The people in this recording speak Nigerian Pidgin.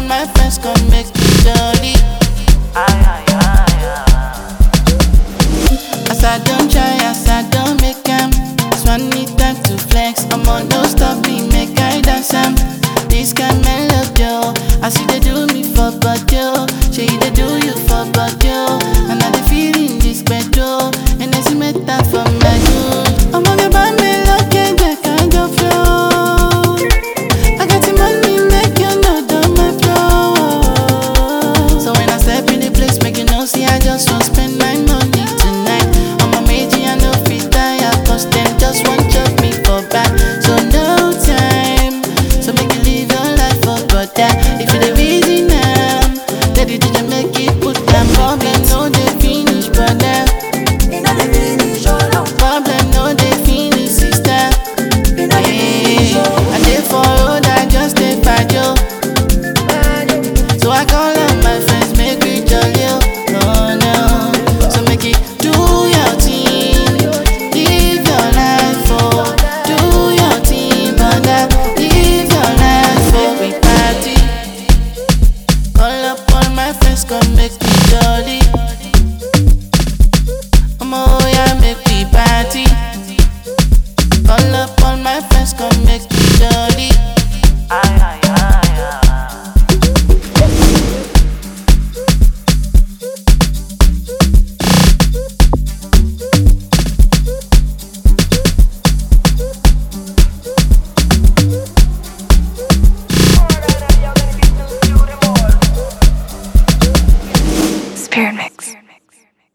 and my friends come make me jolly. As I don't try, as I don't make am. This one need time to flex. I'm on no stop me, make I dance am. This kind melody, oh. I see they do me for body, oh. Say they do you for body, oh. And I dey feel in this bedroom, and I see me that for my good. I'm on the band, me look at that kind of flow. I got the money, make you know that my flow. So when I step in the place, make you know, see I just want spend my money tonight. I'm a major, I know fit tire, cause them just want chop me for back. So no time, so make you live your life for brother. If you the reason I'm, let the DJ make it put them problem, no they finish, brother. Problem, no they finish, sister. Yeah, I dey for road, I just dey pajo. So I call